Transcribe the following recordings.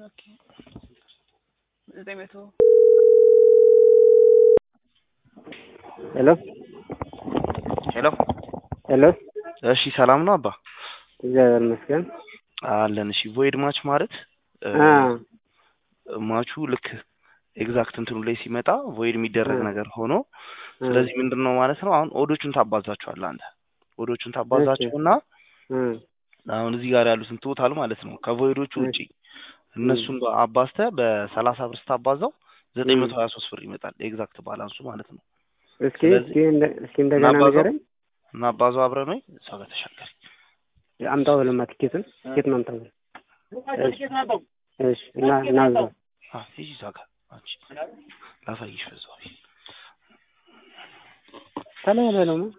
ኦኬ ዘጠኝ መቶ ሄሎ ሄሎ ሄሎ እሺ ሰላም ነው አባ እግዚአብሔር ይመስገን። አለን እሺ ቮይድ ማች ማለት እ፣ አ ማቹ ልክ ኤግዛክት እንትኑ ላይ ሲመጣ ቮይድ የሚደረግ እ። ነገር ሆኖ ስለዚህ ምንድን ነው ማለት ነው አሁን ኦዶቹን ታባዛቸዋለህ አንተ ኦዶቹን ታባዛቸውና እ አሁን እዚህ ጋር ያሉትን ቶታል ማለት ነው ከቮይዶቹ እ። ውጪ እነሱን አባዝተህ በሰላሳ ብር ስታባዛው ዘጠኝ መቶ ሀያ ሶስት ብር ይመጣል ኤግዛክት ባላንሱ ማለት ነው እስኪ ስለዚህ እስኪ እንደ- እስኪ እንደገና እናባዛው? ንገረኝ። እና አባዛው አብረን ወይ እሷ ጋር ተሻገር አምጣው ብለማ ቲኬቱን ቲኬቱን አምጣው ብለህ እሺ እሺ እና እናብዛው ሂጂ እዛ ጋር አንቺ ላሳይሽ በዛው ከላይ በለው ነው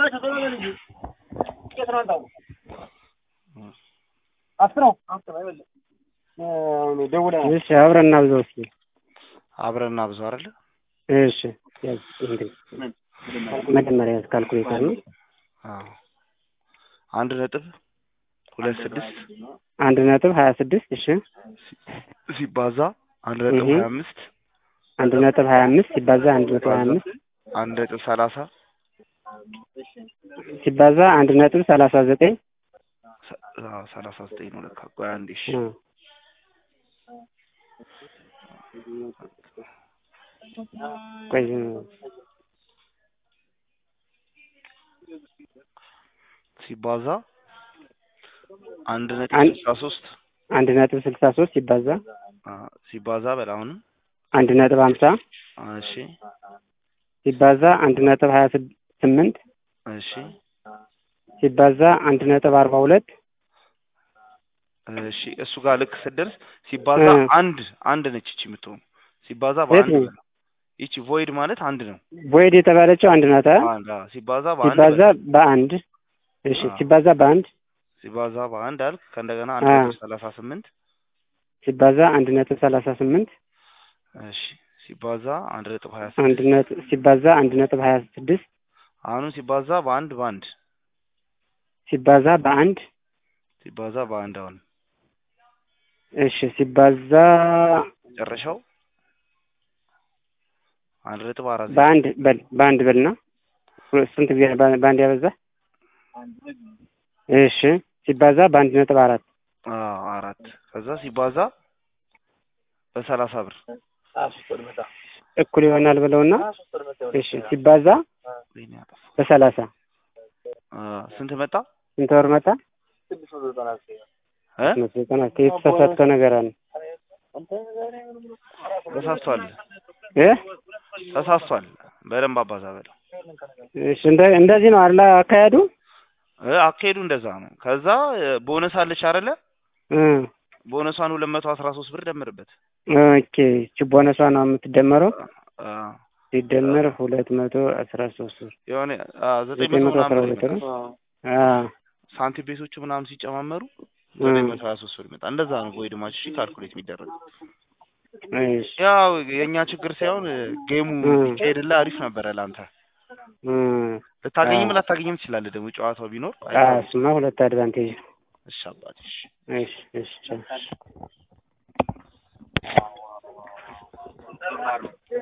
እሺ አብረን እናብዛው እስኪ አብረን እናብዛው አይደለ እሺ ያዝ እንግዲህ መጀመሪያ ያዝ ካልኩሌተር ነው አዎ አንድ ነጥብ ሁለት ስድስት አንድ ነጥብ ሀያ ስድስት እሺ ሲባዛ አንድ ነጥብ እህ። ሀያ አምስት አንድ ነጥብ ሀያ አምስት ሲባዛ አንድ ነጥብ ሀያ አምስት አንድ ነጥብ ሰላሳ ሲባዛ አንድ ነጥብ ሰላሳ ዘጠኝ ሰ- አዎ ሰላሳ ዘጠኝ ነው ለካ ቆይ አንዴ እሺ እ። ቆይ ሲባዛ አንድ ነጥብ አንድ- ስልሳ ሶስት አንድ ነጥብ ስልሳ ሶስት ሲባዛ አዎ፣ ሲባዛ በል አሁንም አንድ ነጥብ ሀምሳ እሺ ሲባዛ አንድ ነጥብ ሀያ ስድ- ስምንት እሺ ሲባዛ አንድ ነጥብ አርባ ሁለት እሺ እሱ ጋር ልክ ስትደርስ ሲባዛ እ። አንድ አንድ ነች ይቺ የምትሆኑ ሲባዛ በአንድ የት ነው? በል። ይቺ ቮይድ ማለት አንድ ነው ቦይድ የተባለችው አንድ ናት አ? አንድ አዎ፣ ሲባዛ በአንድ ሲባዛ በል። በአንድ እሺ አዎ። ሲባዛ በአንድ ሲባዛ በአንድ አልክ ከእንደገና አንድ አ። ነጥብ ሰላሳ ስምንት ሲባዛ አንድ ነጥብ ሰላሳ ስምንት እሺ ሲባዛ አንድ ነጥብ ሀያ አንድ ስድስት ነጥብ ሲባዛ አንድ ነጥብ ሀያ ስድስት አሁንም ሲባዛ በአንድ በአንድ ሲባዛ በአንድ ሲባዛ በአንድ አሁን እሺ ሲባዛ መጨረሻው አንድ ነጥብ አራት ዜሮ በአንድ በል በአንድ በልና ሁለት- ስንት ጊዜ ነው በ- በአንድ ያበዛ? እሺ ሲባዛ በአንድ ነጥብ አራት አዎ አራት ከዛ ሲባዛ በሰላሳ ብር እኩል ይሆናል ብለውና እሺ ሲባዛ ወይኔ አጠፋሁ። በሰላሳ አ፣ ስንት መጣ ስንት ወር መጣ? እ መቶ ዘጠና የተሳሳተው ነገር አለ ተሳስቷል እ ተሳስቷል በደንብ አባዛ በለው እሺ እንደ እንደዚህ ነው አይደል አካሄዱ? እ አካሄዱ እንደዛ ነው ከዛ እ፣ ቦነስ አለች አይደለ እ ቦነሷን ሁለት መቶ አስራ ሶስት ብር ደምርበት ኦኬ እቺ ቦነሷ ነው የምትደመረው አ፣ ሲደመር ሁለት መቶ አስራ ሶስት ብር የሆነ አ፣ ዘጠኝ ዘጠኝ መቶ መቶ አስራ ምናምን ብር ሁለት ይመጣል ነው። አ ሳንቲም ቤቶቹ ምናምን ሲጨማመሩ እ ዘጠኝ መቶ ሀያ ሶስት ብር ይመጣል እንደዛ ነው ቮይድ ማች እሺ ካልኩሌት የሚደረገው እሺ ያው የእኛ ችግር ሳይሆን እ፣ ጌሙ እ። ቢካሄድልህ አሪፍ ነበረ ለአንተ እ ልታገኝም አ። ላታገኝም ትችላለህ ደግሞ ጨዋታው ቢኖር አ አይታወቅም። እሱማ ሁለት አድቫንቴጅ ነው። እሺ አባቴ እሺ እሺ እሺ ቻው።